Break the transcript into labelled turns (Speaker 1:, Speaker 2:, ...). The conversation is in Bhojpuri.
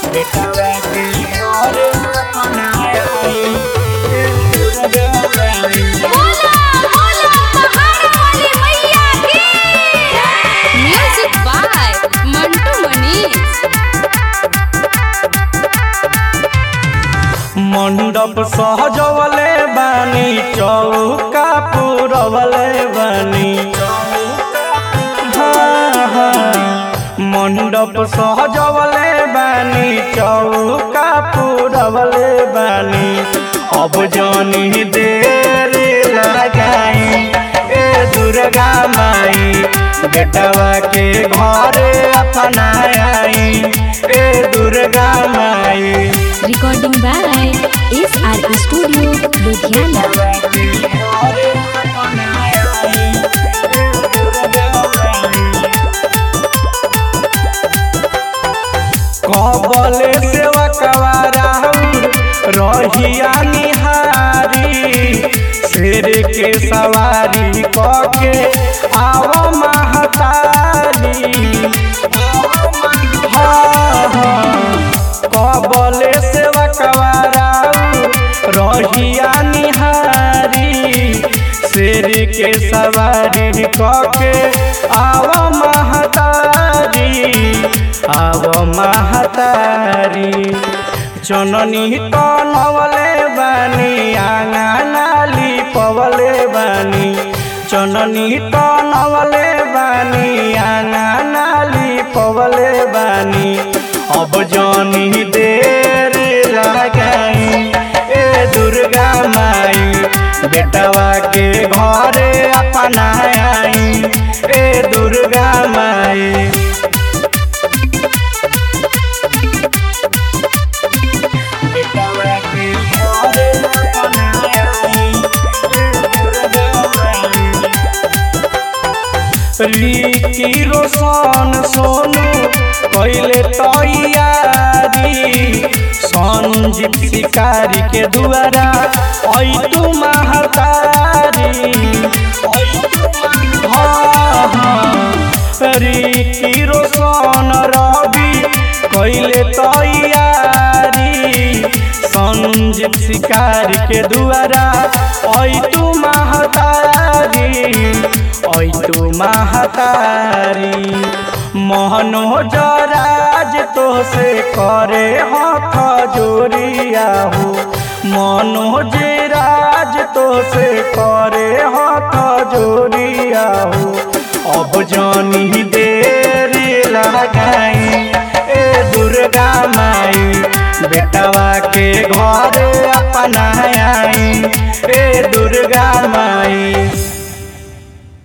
Speaker 1: बेटवा के घर अपनाई ए दुर्गा माई
Speaker 2: बोला बोला पहाड़ वाली मैया की म्यूजिक बाय मंटू मनीष
Speaker 1: मंडप सहजवले बानी चौका पुरवले बानी हाँ, हाँ। मंडप सहजवले बानी चौका पुरवले बानी अब जानी देर लगाई ए दुर्गा माई बेटवा के घर अपनाई ए दुर्गा माई
Speaker 2: recording by S R studio Ludhiana
Speaker 1: कबले सेवा कवारा रहिया निहारी शेर के सवारी कके आव महतारी हाँ, हाँ। कबले सेवा कवारा रहिया निहारी शेर के सवारी कके आव महतारी आव महतारी चननी तनवले बानी आंगनाली पवले बानी चननी तनवले बानी आंगनाली पवले बानी अब जानी देर लगाई ए दुर्गा माई बेटवा के घर अपनाई ए दुर्गा माई बेटवा के घर अपनाई ए दुर्गा माई की रोशन सोनू कैले तैयारी संजीव शिकारी के दुआरा ऐ तू महतारी हाँ, हाँ। की रोशन रवि कैले तैयारी संजीव शिकारी के दुआरा ऐ तू महतारी ऐ तू महतारी मोहनोज राज तो से करे हाथ जोड़िया हो मनोज राज तो से करे हाथ जोड़िया हो अब जानी देर लगाई ए दुर्गा माई बेटवा के घर अपनाई ए दुर्गा माई